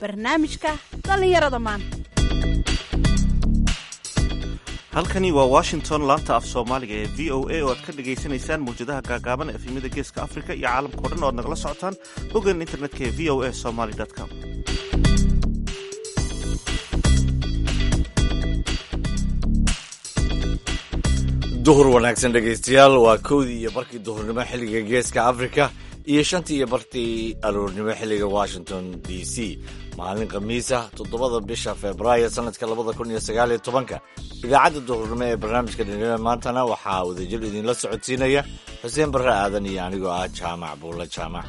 barnaamijka dhallinyarada maanta halkani waa washington laanta af soomaaliga ee v o a oo aad ka dhagaysanaysaan mawjadaha gaagaaban efemyada geeska afrika iyo caalamka o dhan o ad nagala socotaan boggan internetka ee v o a somaly com duhur wanaagsan dhegaystayaal waa kowdii iyo barkii duhurnimo xilliga geeska afrika iyo shantii iyo barkii aroornimo xilliga washington d c maalin khamiisa toddobada bisha februaayo sanadka labada kun iyo sagaal iyo tobanka idaacadda duhurnimo ee barnaamijka dhinimada maantana waxaa wadajir idinla socodsiinaya xuseen barre aadan iyo anigoo ah jaamac buulla jaamac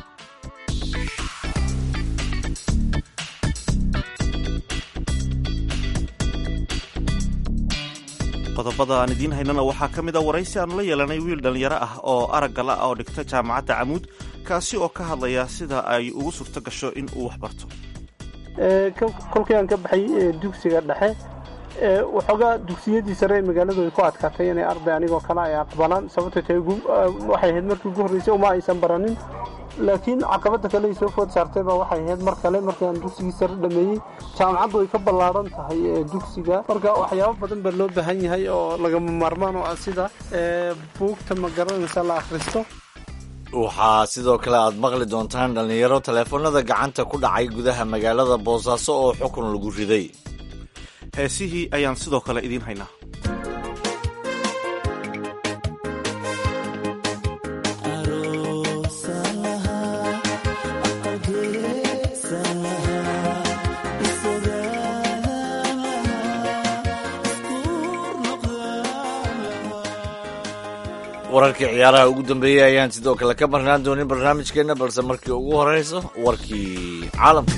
qodobada aan idiin haynana waxaa ka mid a waraysi aanu la yeelanay wiil dhallinyaro ah oo araggala ah oo dhigta jaamacadda camuud kaasi oo ka hadlaya sida ay ugu suurto gasho in uu wax barto kolkii aan ka baxay dugsiga dhexe waxoogaa dugsiyadii sare ee magaaladu ay ku adkaatay inay arday anigoo kale ay aqbalaan sababtoo tahay waxay ahayd markii ugu horreysay uma aysan baranin laakiin caqabadda kale ay soo food saartay baa waxay ahayd mar kale markii aan dugsigii sare dhameeyey jaamacaddu ay ka ballaaran tahay dugsiga marka waxyaabo badan baa loo baahan yahay oo lagama maarmaan oo ah sida buugta ma garanaysa la akhristo waxaa sidoo kale aad maqli doontaan dhallinyaro taleefanada gacanta ku dhacay gudaha magaalada boosaaso oo xukun lagu riday heesihii ayaan sidoo kale idiin haynaa wararkii ciyaaraha ugu dambeeyey ayaan sidoo kale ka marnaan doonin barnaamijkeenna balse markii ugu horeyso warkii caalamka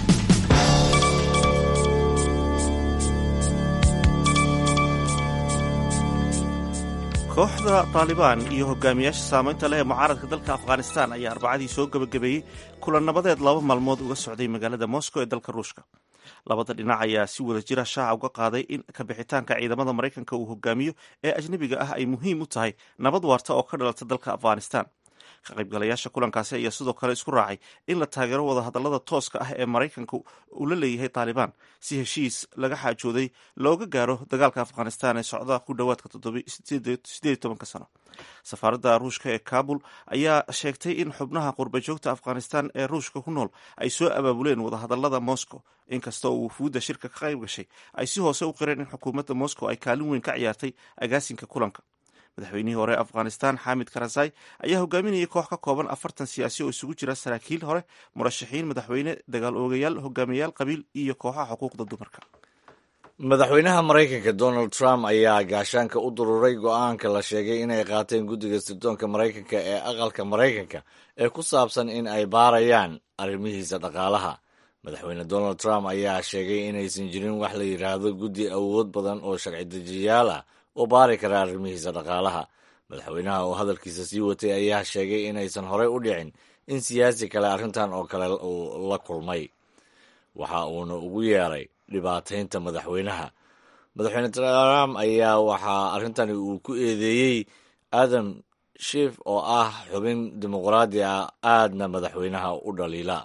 kooxda taalibaan iyo hogaamiyaasha saamaynta leh ee mucaaradka dalka afghanistan ayaa arbacadii soo gebagabeeyey kulan nabadeed laba maalmood uga socday magaalada moscow ee dalka ruushka labada dhinac ayaa si wada jira shaaca uga qaaday in kabixitaanka ciidamada maraykanka uu hogaamiyo ee ajnebiga ah ay muhiim u tahay nabad waarta oo ka dhalata dalka afghanistan ka qaybgalayaasha kulankaasi ayaa sidoo kale isku raacay in la taageero wadahadalada tooska ah ee maraykanka uu la leeyahay taalibaan si heshiis laga xaajooday looga gaaro dagaalka afghanistan ee socda ku dhowaadka sideed tobanka sano safaaradda ruushka ee kabul ayaa sheegtay in xubnaha qurbajoogta afghanistan ee ruushka ku nool ay soo abaabuleen wadahadalada moscow inkasta oo wufuudda shirka ka qayb gashay ay si hoose u qireen in xukuumadda moscow ay kaalin weyn ka ciyaartay agaasinka kulanka madaxweynihii hore afghanistan xamid karazai ayaa hogaaminayay koox ka kooban afartan siyaasi oo isugu jira saraakiil hore murashaxiin madaxweyne dagaal oogayaal hogaamiyayaal qabiil iyo kooxaha xuquuqda dumarka madaxweynaha maraykanka donald trump ayaa gaashaanka u dururay go-aanka la sheegay inay qaateen guddiga sirdoonka maraykanka ee aqalka maraykanka ee ku saabsan in ay baarayaan arrimihiisa dhaqaalaha madaxweyne donald trump ayaa sheegay inaysan jirin wax la yidhaahdo guddi awood badan oo sharci dejiyaal ah oo baari kara arrimihiisa dhaqaalaha madaxweynaha oo hadalkiisa sii watay ayaa sheegay inaysan horey u dhicin in siyaasi kale arrintan oo kale uu la kulmay waxa uuna ugu yeeray dhibaataynta madaxweynaha madaxweyne trump ayaa waxaa arrintani uu ku eedeeyey adam shiif oo ah xubin dimuqraadi ah aadna madaxweynaha u dhaliila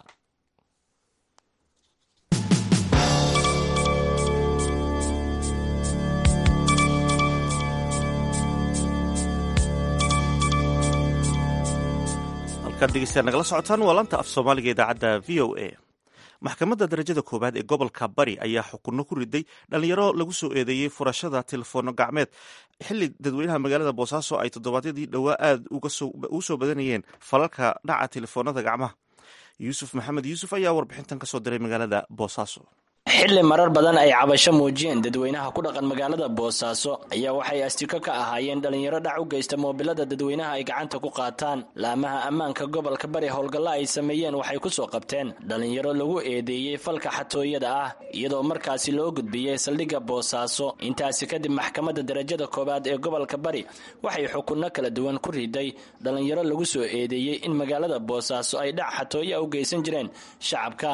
degeystayaal nagala socotaan waa lanta af soomaaliga idaacadda v o a maxkamadda darajada koowaad ee gobolka bari ayaa xukunno ku riday dhallinyaro lagu soo eedeeyey furashada telefoonno gacmeed xilli dadweynaha magaalada boosaaso ay toddobaadyadii dhowaa aad ugu soo badanayeen falalka dhaca telefoonada gacmaha yuusuf maxamed yuusuf ayaa warbixintan ka soo diray magaalada boosaaso xilli marar badan ay cabasho muujiyeen dadweynaha ku dhaqan magaalada boosaaso ayaa waxay astiko ka ahaayeen dhallinyaro dhac u geysta moobilada dadweynaha ay gacanta ku qaataan laamaha ammaanka gobolka bari howlgalla ay sameeyeen waxay ku soo qabteen dhallinyaro lagu eedeeyey falka xatooyada ah iyadoo markaasi loo gudbiyey saldhigga boosaaso intaasi kadib maxkamadda darajada koowaad ee gobolka bari waxay xukunno kala duwan ku riday dhallinyaro lagu soo eedeeyey in magaalada boosaaso ay dhac xatooya u geysan jireen shacabka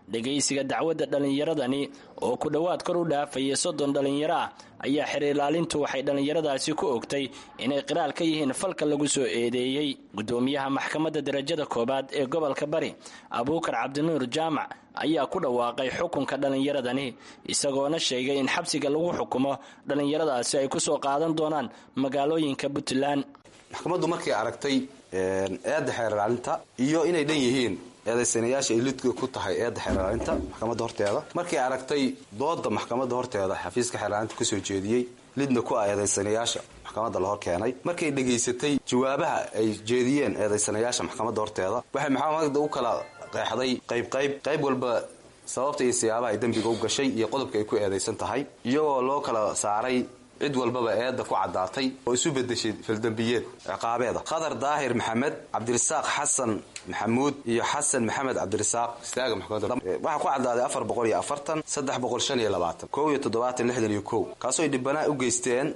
dhegaysiga dacwadda dhallinyaradani oo ku dhowaad kor u dhaafaya soddon dhallinyaro ah ayaa xeer ilaalintu waxay dhallinyaradaasi ku ogtay inay qiraal ka yihiin falka lagu soo eedeeyey gudoomiyaha maxkamadda darajada koowaad ee gobolka bari abuukar cabdinuur jaamac ayaa ku dhawaaqay xukunka dhallinyaradani isagoona sheegay in xabsiga lagu xukumo dhallinyaradaasi ay kusoo qaadan doonaan magaalooyinka puntland maxkamaddu markay aragtay eedda xeer ilaalinta iyo inay dhan yihiin eedaysanayaasha ay lidka ku tahay eedda xeer ilaalinta maxkamadda horteeda markay aragtay dooda maxkamadda horteeda xafiiska xeer ilaalinta kasoo jeediyey lidna ku ah eedaysanayaasha maxkamadda la hor keenay markay dhegaysatay jawaabaha ay jeediyeen eedaysanayaasha maxkamadda horteeda waxay maxkamadda u kala qeexday qayb qayb qayb walba sababta iyo siyaabaha ay dembiga u gashay iyo qodobka ay ku eedaysan tahay iyagoo loo kala saaray cid walbaba eedda ku caddaatay oo isu bedeshay faldembiyeed ciqaabeeda khadar daahir maxamed cabdirasaaq xasan maxamuud iyo xasan maxamed cabdirasaaq istaaga maxkamadda waxaa ku caddaaday afar boqol iyo afartan saddex boqol shan iyo labaatan kow iyo toddobaatan lixdan iyo kow kaasoo ay dhibbanaa u geysteen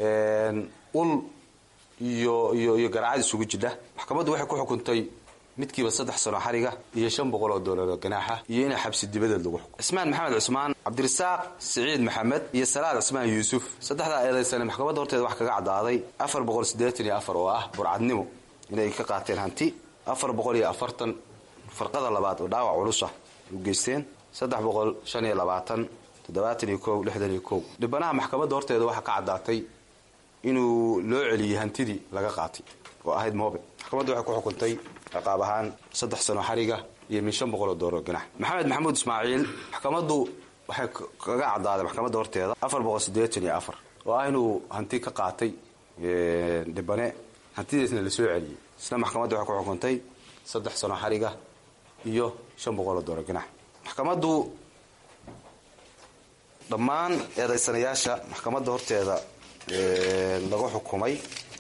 ul iyo iyo iyo garaacad isugu jidha maxkamaddu waxay ku xukuntay midkiiba saddex sano xariga iyo shan boqol oo doolar oo ganaaxa iyo inay xabsi dibadeed lagu xukumo cismaan maxamed cusmaan cabdirasaaq siciid maxamed iyo salaad cismaan yuusuf saddexdaa eedaysane maxkamadda horteeda wax kaga caddaaday afar boqol siddeetan iyo afar oo ah burcadnimo inay ka qaateen hanti afar boqol iyo afartan farqada labaad oo dhaawac culusa u geysteen saddex boqol shan iyo labaatan toddobaatan iyo kow lixdan iyo kow dhibanaha maxkamadda horteeda waxaa ka caddaatay inuu loo celiyey hantidii laga qaatay oo ahayd moobe maxkamaddu waxay ku xukuntay ciqaab ahaan saddex sano xariga iyo min shan boqol oo doollar ganax maxamed maxamuud ismaaciil maxkamaddu waxay kaga caddaaday maxkamadda horteeda afar boqol siddeetan iyo afar oo ah inuu hanti ka qaatay dhibane hantidiisna la soo celiyey isna maxkamaddu waxay ku xukuntay saddex sano xariga iyo shan boqol oo doollar ganax maxkamaddu dhammaan eedaysanayaasha maxkamadda horteeda lagu xukumay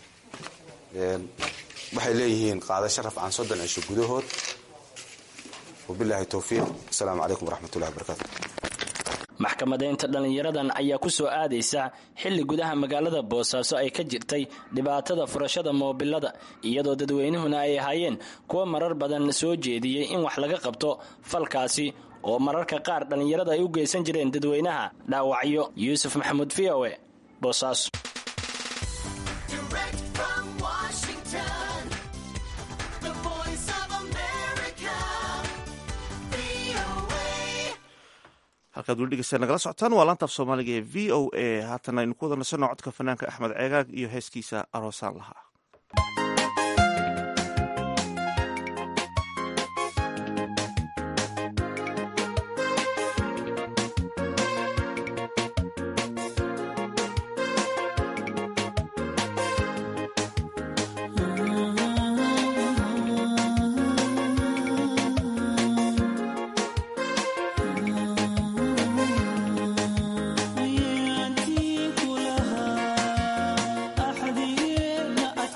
waxay leeyihiin qaadasho rafcan soddon cisho gudahood wabilaahi towfiiq asalaamu calaykum waraxmatullahi wabarakaatu maxkamadeynta dhallinyaradan ayaa ku soo aadaysa xilli gudaha magaalada boosaaso ay ka jirtay dhibaatada furashada moobilada iyadoo dadweynuhuna ay ahaayeen kuwa marar badan soo jeediyey in wax laga qabto falkaasi oo mararka qaar dhallinyarada ay u geysan jireen dadweynaha dhaawacyo yuusuf maxamuud v o e boosaaso halkaad weli dhegeysta nagala socotaan waa laanta af soomaaliga ee v o a haatan aynu ku wada nasanno codka fanaanka axmed ceegaag iyo heeskiisa aroosaan lahaa Thank you.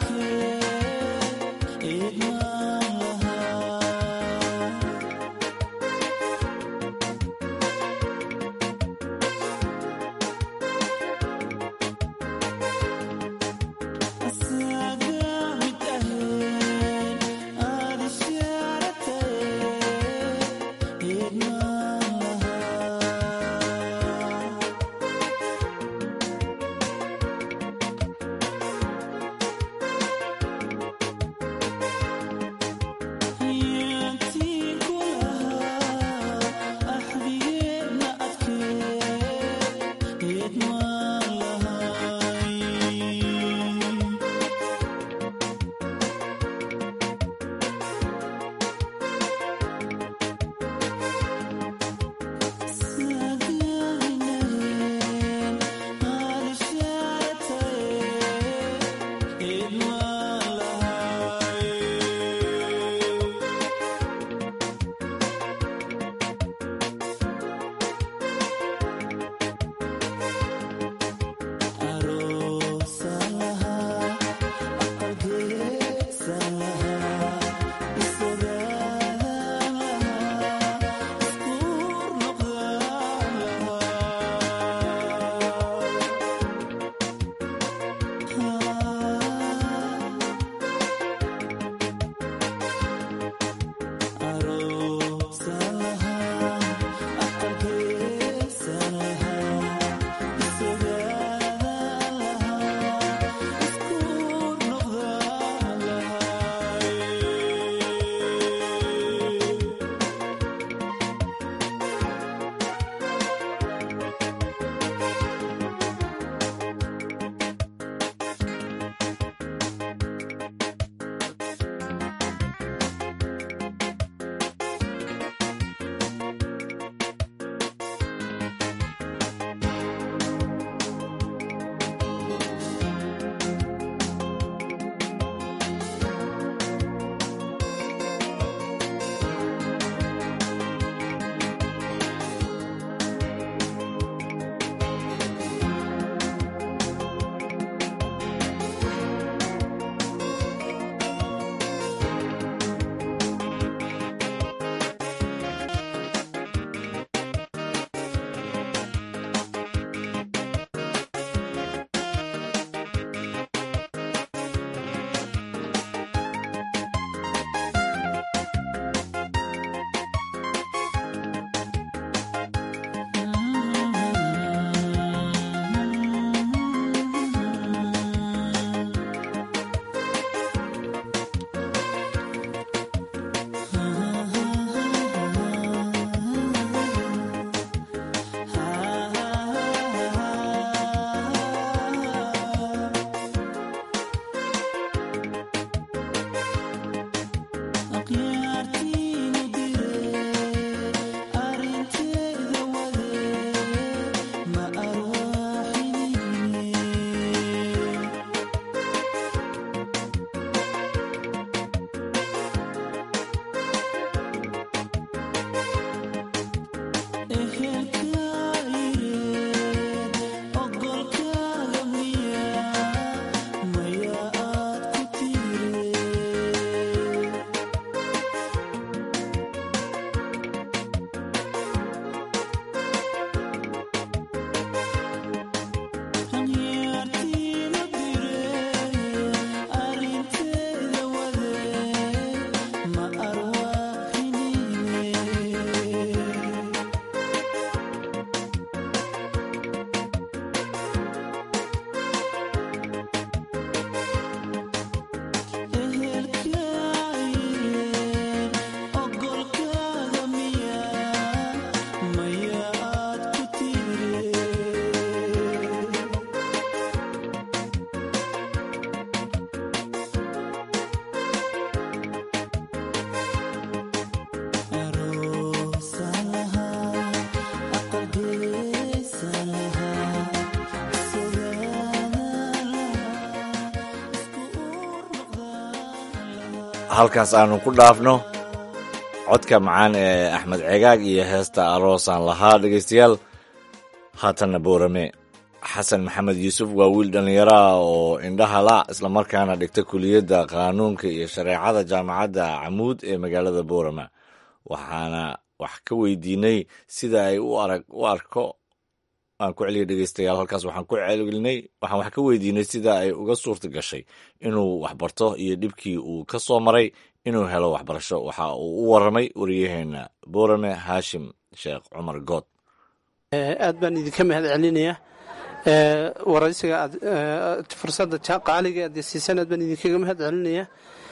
halkaas aanu ku dhaafno codka macaan ee axmed cegaag iyo heesta aroosaan lahaa dhegaystayaal haatanna boorame xasan maxamed yuusuf waa wiil dhallinyaro ah oo indhaha la islamarkaana dhigta kuliyadda qaanuunka iyo shareecada jaamacadda camuud ee magaalada boorama waxaana wax ka weydiinay sida ay u arag u arko aan ku celiya dhegeystayaal halkaas waxaan ku celinay waxaan wax ka weydiinay sida ay uga suurta gashay inuu waxbarto iyo dhibkii uu ka soo maray inuu helo waxbarasho waxa uu u waramay wariyaheena boorame haashim sheekh cumar good aad baan idinka mahad celinayaa waraysiga aad fursadda qaaliga aad siisan aad baan idinkaga mahad celinayaa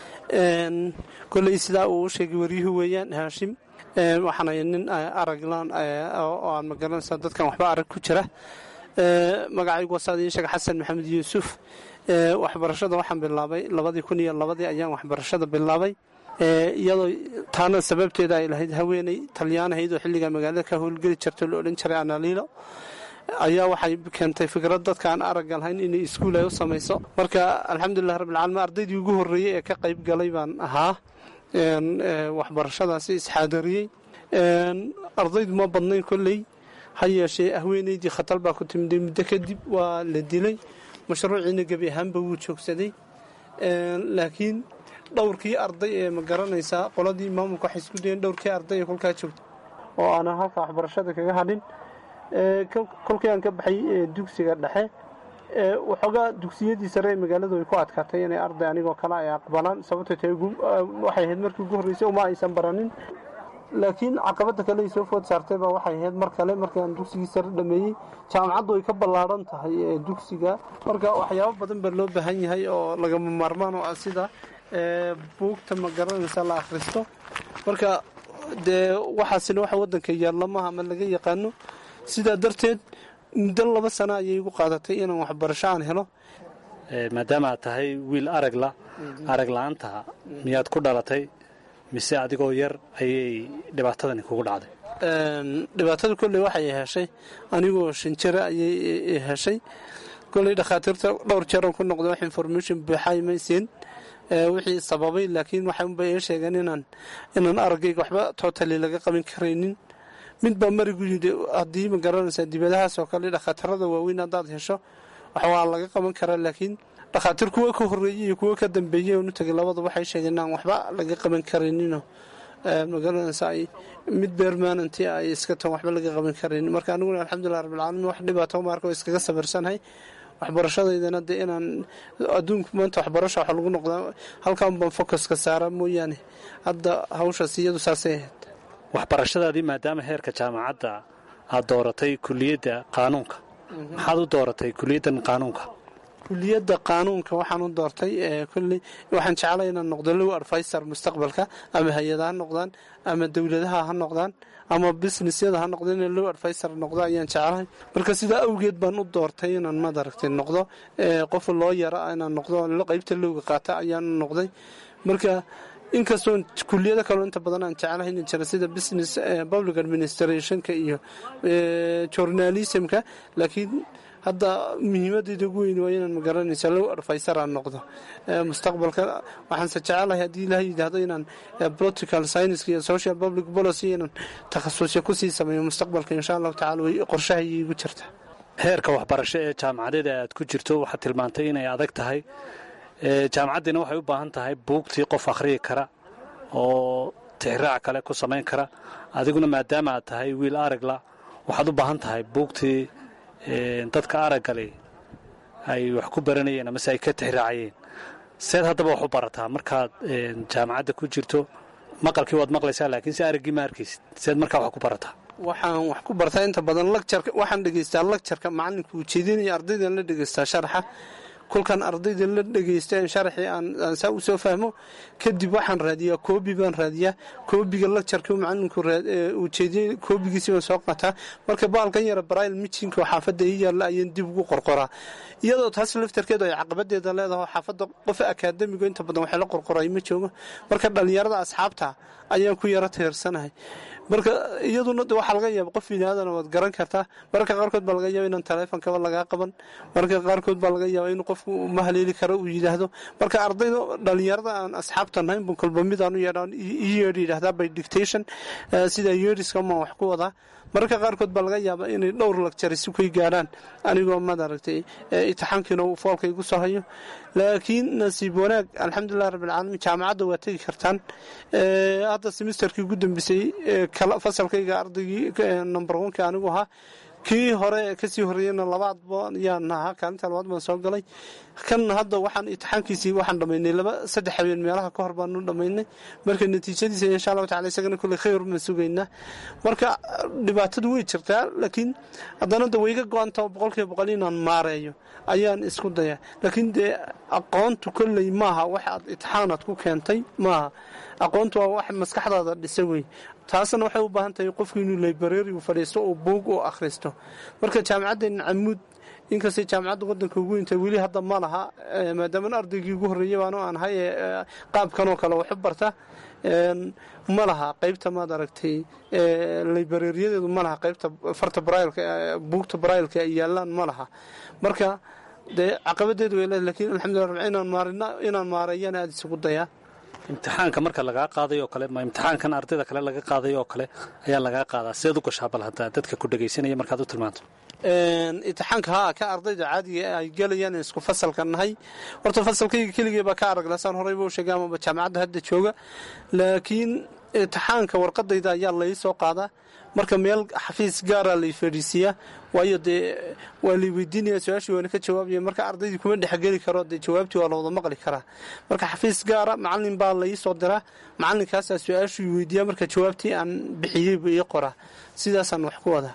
koley sidaa uu u sheegay waryuhu weeyaan haashim waxaana nin araglan oo aan magaranaysa dadkan waxba arag ku jira magacaygu wasaad iin sheega xasan maxamed yuusuf waxbarashada waxaan bilaabay labadii kun iyo labadii ayaan waxbarashada bilaabay iyadoo taana sababteeda ay lahayd haweeney talyaanahayd oo xilligaa magaalada ka howlgeli jirta la odhan jiray analiilo ayaa waxay keentay fikrad dadka aan aragga lahayn inay iskuul ay u samayso marka alxamdulilah rabbilcaalamiin ardaydii ugu horreeyey ee ka qayb galay baan ahaa waxbarashadaasi isxaadariyey ardaydu ma badnayn kolley ha yeeshee haweeneydii khatar baa ku timiday muddo kadib waa la dilay mashruuciina gebi ahaanba wuu joogsaday laakiin dhowrkii arday ee ma garanaysaa qoladii maamulka waxay isku dayeen dhowrkii arday ee kolkaa joogta oo aanan halka waxbarashada kaga hadhin kolkii aan ka baxay dugsiga dhexe waxoogaa dugsiyadii sare ee magaaladu ay ku adkaatay inay arday anigoo kale ay aqbalaan sababto tahay waxay ahayd markii ugu horreysay uma aysan baranin laakiin caqabadda kale ay soo food saartay baa waxay ahayd mar kale markii aan dugsigii sare dhameeyey jaamacaddu ay ka ballaadhan tahay ee dugsiga marka waxyaabo badan baa loo baahan yahay oo lagama maarmaan oo ah sida buugta ma garanaysa la akhristo marka dee waxaasina waxa waddanka yaallamaha ama laga yaqaano sidaa darteed muddo laba sano ayay igu qaadatay inaan waxbarasho aan helo maadaama aad tahay wiil aragla arag la-aanta miyaad ku dhalatay mise adigoo yar ayay dhibaatadani kugu dhacday dhibaatada kolley waxay heshay anigoo shan jira ayay heshay kolley dhakhaatiirta dhowr jeeran ku noqda wax information buuxay maysiin wixii sababay laakiin waxaunbay ii sheegeen inaan inaan araggayga waxba totally laga qabin karaynin mid baa marigu yidhi haddii ma garanaysaa dibadahaas oo kale dhakhaatiirada waaweyn haddaad hesho wax waa laga qaban karaa laakiin dhakhaatiir kuwa ka horreeyey iyo kuwa ka dambeeyey oonu tegay labada waxay sheegeen inaan waxba laga qaban karayninoo magaranaysa ay mid beermaananti ay iska tan waxba laga qaban karaynin marka aniguna alxamdulilah rabbilcaalamiin wax dhibaato maarka oo iskaga sabirsanahay waxbarashadaydana dee inaan adduunku maanta waxbarasho wax lagu noqdaa halkan baan focuska saara mooyaane hadda hawshaas iyadu saasay ahayd waxbarashadaadii maadaama heerka jaamacadda aad dooratay kuliyadda qaanuunka maxaad u dooratay kuliyaddan qaanuunka kuliyadda qaanuunka waxaan u doortay kolley waxaan jeclay inaan noqdo low advisor mustaqbalka ama hay-ada ha noqdaan ama dowladaha ha noqdaan ama businessyada ha noqdo inaan low advisor noqdo ayaan jeclahay marka sidaa awgeed baan u doortay inaan madaragtay noqdo qof loo yara inaan noqdo qaybta lowga qaata ayaan noqday marka inkastoo kuliyado kaloo inta badan aan jeclahay ina jira sida business public administrationka iyo journalismka laakiin hadda muhiimadeyda ugu weyn waa inaan magaranaysa low advisor aan noqdo mustaqbalka waxaanse jecelahay haddii ilaha yidhaahdo inaan political science iyo social public policy inaan takhasusya kusii sameeyo mustaqbalka insha allahu tacala way qorshahay igu jirta heerka waxbarasho ee jaamacadeeda aad ku jirto waxaad tilmaantay inay adag tahay jaamacaddiina waxay u baahan tahay buugtii qof akhriyi kara oo tixraac kale ku samayn kara adiguna maadaama aad tahay wiil aragla waxaad u baahan tahay buugtii dadka araggale ay wax ku baranayeen amase ay ka tixraacayeen seed haddaba wax u barataa markaad jaamacadda ku jirto maqalkii waad maqlaysaa laakiin si araggii ma arkaysid seed markaa wax ku barataa waxaan wax ku bartaa inta badan lagjarka waxaan dhegaystaa lagjarka macallinka ujeedinaya ardaydan la dhegaystaa sharaxa kolkaan ardayda la dhegaysta sharaxii aan saa u soo fahmo kadib waxaan raadiyaa koobi baan raadiyaa koobiga lagjarka macalinku ujeediyey koobigiisi baan soo qataa marka baalkan yara barail mijinka oo xaafadda ii yaalla ayaan dib ugu qorqoraa iyadoo taas laftarkeedu ay caqabadeeda leedaho xaafadda qof akaadamigo inta badan waxay la qorqoray ma joogo marka dhallinyarada asxaabta ayaan ku yaro tiirsanahay marka iyaduna de waxaa laga yaaba qof biniaadana waad garan kartaa mararka qaarkood baa laga yaaba inaan taleefonkaba lagaa qaban mararka qaarkood baa laga yaaba in qofku ma haleeli karo uu yidhaahdo marka ardayda dhalinyarada aan asxaabta nahayn bun kolba midaan u yeedhaan ii yeedhi yidhahdaa by dictation sida yeedhiska maan wax ku wadaa mararka qaarkood baa laga yaabaa inay dhowr lagjar isu kay gaadhaan anigoo madaragtay itixaankiina uu foolka igu soo hayo laakiin nasiib wanaag alxamdulilah rabbilcaalamiin jaamacadda waa tegi kartaan hadda semesterkii ugu dambeysay fasalkayga ardaygii number onka anigu ahaa kii hore kasii horeeyeyna labaad yaan ahaa kaalinta labaad baan soo galay kan hadda waxaan itixaankiisii waxaan dhamaynay laba saddex habeen meelaha ka hor baanu dhamaynay marka natiijadiisa insha allahu tacala isagana kulley khayr baan sugaynaa marka dhibaatadu way jirtaa laakiin haddana de wayga go-anta boqolkiiba boqol inaan maareeyo ayaan isku dayaa laakiin dee aqoontu kolley maaha wax aad itixaanaad ku keentay maaha aqoontu waa wax maskaxdaada dhisa wey taasna waxay u baahan tahay qofku inuu library fadhiisto oo buug u akhristo marka jaamacaddeena camuud inkastay jaamacadda wadanka ugu weynta weli hadda ma laha maadaama ardaygii ugu horreeyey baanu aan ahay qaabkanoo kale waxu barta ma laha qaybta maad aragtay librariyadeedu ma laha qaybta farta brailka buugta brailka ay yaalaan ma laha marka dee caqabadeedu way leedahay lakiin alxamdulillah rabbi inaan maarina inaan maareeyana aada isugu dayaa imtixaanka marka lagaa qaaday oo kale ma imtixaankan ardayda kale laga qaaday oo kale ayaa lagaa qaadaa sideed u gashaa bal haddaa dadka ku dhegaysanaya markaad u tilmaanto itixaanka haa ka ardayda caadiga ay galayaan isku fasalka nahay horta fasalkayga keligee baa ka araglasaan horeyba u sheegay amaba jaamacadda hadda jooga laakiin itixaanka warqadayda ayaa lai soo qaadaa marka meel xafiis gaara lay fadhiisiiyaa waayo dee waa lay weydiinaya su-aashii waana ka jawaabaya marka ardaydii kuma dhexgeli karo dee jawaabtii waa la wada maqli karaa marka xafiis gaara macalin baa lai soo diraa macalinkaasaa su-aashii weydiiya marka jawaabtii aan bixiyeyba ii qoraa sidaasaan wax ku wadaa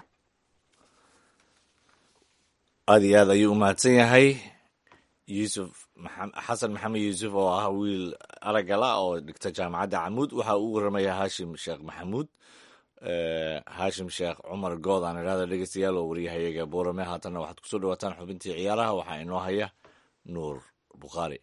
aada iyo aad ayuu u mahadsan yahay yuusuf xasan maxamed yuusuf oo ah wiil aragala oo dhigta jaamacadda camuud waxa uu waramaya haashim sheekh maxamuud haashim sheekh cumar good aan idhahda dhegeystayaal oo waryahayaga boorame haatanna waxaad kusoo dhawaataan xubintii ciyaaraha waxaa inoo haya nuur bukhaari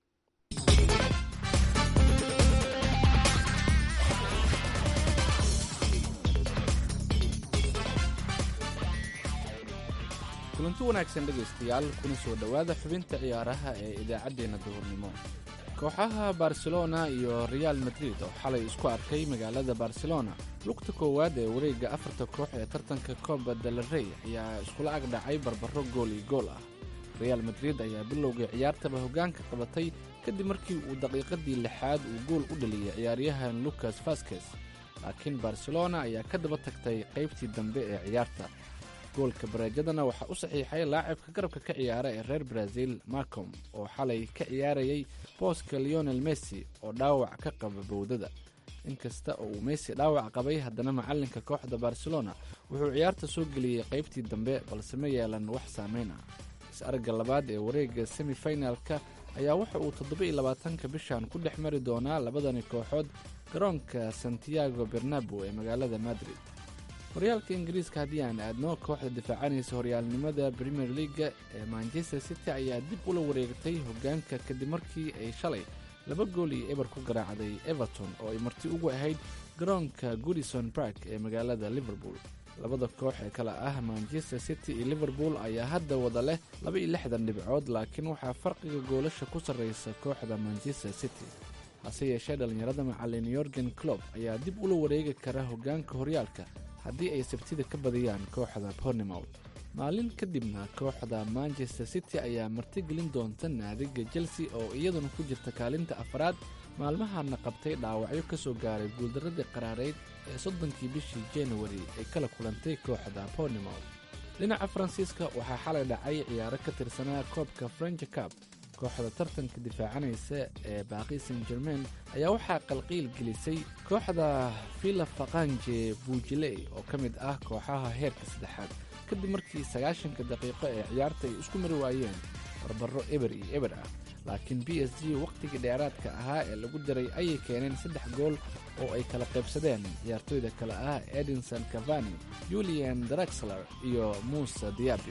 kulanti wanaagsan dhegaystayaal kuna soo dhowaada xubinta ciyaaraha ee idaacaddeenna duhurnimo kooxaha barcelona iyo real madrid oo xalay isku arkay magaalada barcelona lugta koowaad ee wareegga afarta koox ee tartanka kooba dalarey ayaa iskula agdhacay barbaro gool iyo gool ah real madrid ayaa bilowgai ciyaartaba hoggaanka qabatay kadib markii uu daqiiqadii lixaad uu gool u dhaliyay ciyaaryahan lucas vaskes laakiin barcelona ayaa ka daba tagtay qaybtii dambe ee ciyaarta goolka bareejadana waxaa u saxiixay laacibka garabka ka ciyaara ee reer brazil marcom oo xalay ka ciyaarayay booska leonel messi oo dhaawac ka qaba bowdada inkasta oo uu messi dhaawac qabay haddana macalinka kooxda barcelona wuxuu ciyaarta soo geliyey qaybtii dambe balse ma yeelan wax saameyn ah is-aragga labaad ee wareegga semifinalka ayaa waxa uu toddoba iyo labaatanka bishan ku dhex mari doonaa labadani kooxood garoonka santiago bernabo ee magaalada madrid horyaalka ingiriiska haddii aan aadno kooxda difaacanaysa horyaalnimada premier leaga ee manchester city ayaa dib ula wareegtay hoggaanka kadib markii ay shalay laba gool iyo eber ku garaacday everton oo ay marti ugu ahayd garoonka goodison bark ee magaalada liverpool labada koox ee kale ah manchester city iyo liverpool ayaa hadda wada leh laba iyo lixdan dhibcood laakiin waxaa farqiga goolasha ku sarraysa kooxda manchester city hase yeeshee dhallinyarada macalin yorgen clob ayaa dib ula wareegi kara hoggaanka horyaalka haddii ay sabtida ka badiyaan kooxda bornemouth maalin kadibna kooxda manchester city ayaa martigelin doonta naadiga chelsea oo iyaduna ku jirta kaalinta afraad maalmahana qabtay dhaawacyo ka soo gaaray guuldaradii qaraareyd ee soddonkii bishii januari ay kala kulantay kooxda bornemouth dhinaca faransiiska waxaa xalay dhacay ciyaaro ka tirsanaa koobka french cab kooxda tartanka difaacanaysa ee baaqi san germain ayaa waxaa qalqiil gelisay kooxda villa faqanje buujiley oo ka mid ah kooxaha heerka saddexaad kadib markii sagaashanka daqiiqo ee ciyaarta ay isku mari waayeen barbaro eber iyo eber ah laakiin b s g wakhtigii dheeraadka ahaa ee lagu diray ayay keeneen saddex gool oo ay kala qaybsadeen ciyaartooyda kale ah edinson cavani julian draxler iyo muuse diabi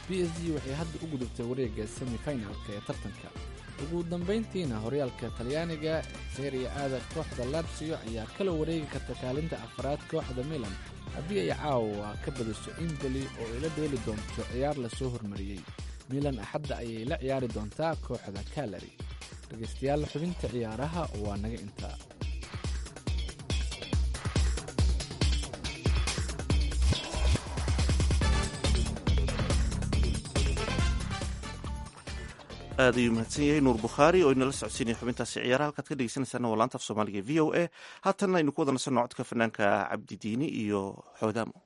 b s g waxay hadda u gudubtay wareegga semifinalka ee tartanka ugu dambayntiina horyaalka talyaaniga seria aada kooxda latsio ayaa kala wareegi karta kaalinta afraad kooxda milan haddii ay caawa ka badiso imboli oo ay la dheeli doonto ciyaar lasoo hormariyey milan axadda ayay la ciyaari doontaa kooxda kalari dhegaystayaal xubinta ciyaaraha waa naga intaa aad ayuu mahadsan yahay nuur bukhaari oo inala socodsiinaya xubintaasi ciyaaraha halkaad ka dhegeysanaysaana waa laanta af soomaaliga v o a haatanna aynu ku wada nasanno codka fanaanka cabdidiini iyo xoodaamo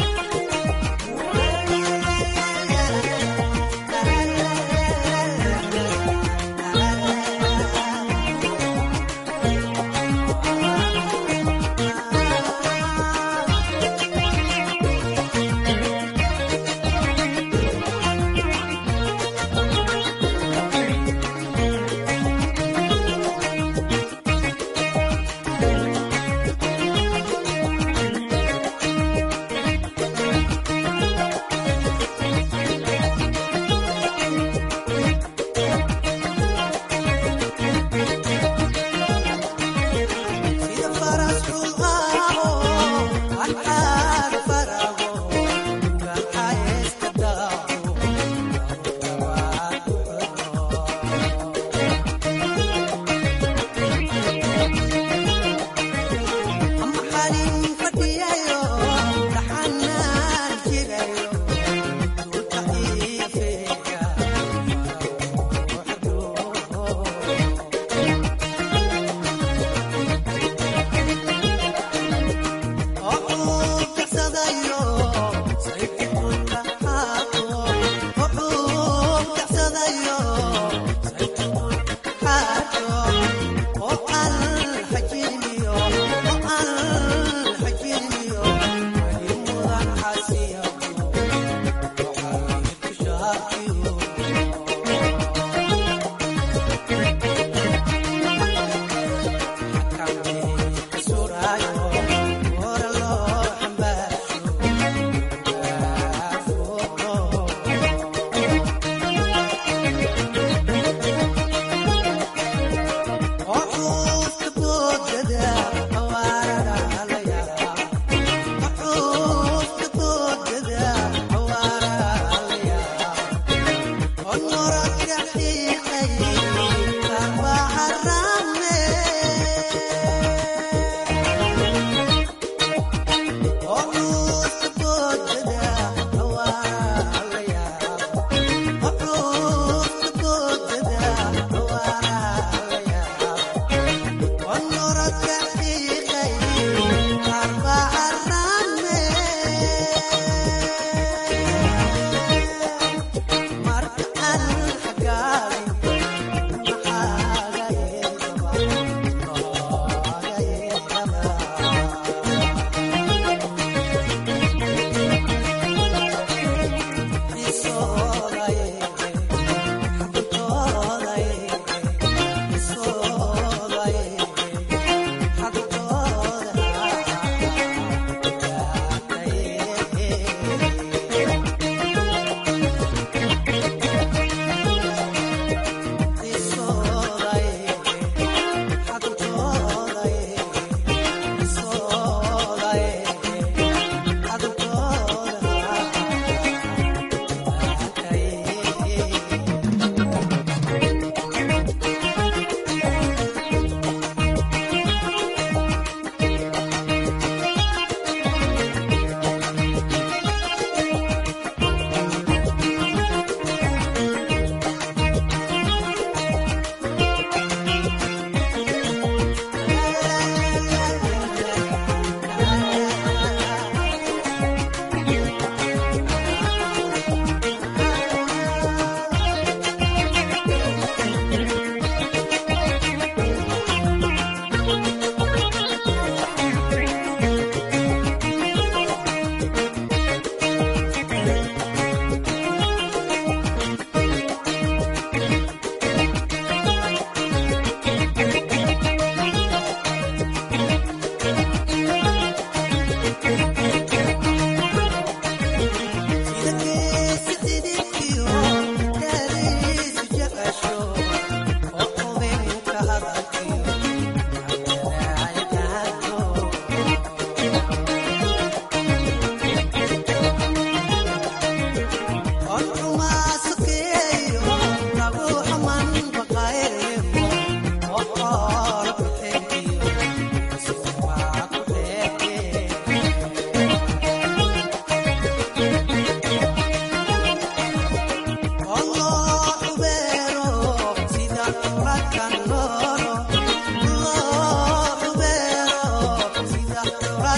Yeah.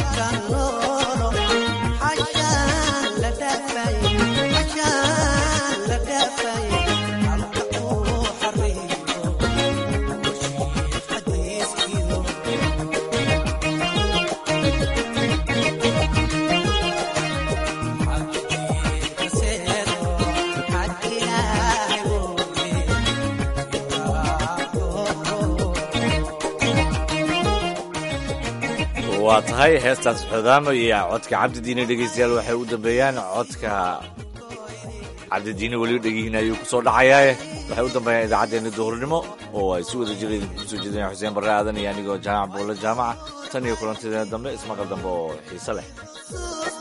waa tahay heestaas xodaamo iyo codka cabdidiine dhegeystayaal waxay u dambeeyaan codka cabdidiine weliba dhegihiina ayuu ku soo dhacayaaye waxay u dambeeyaan idaacaddeenna duhurnimo oo ay si wada jira idinku soo jeedinaya xuseen barre aadan iyo anigoo jaamac buulle jaamaca tan iyo kulantideena dambe ismaqal dambe oo xiise leh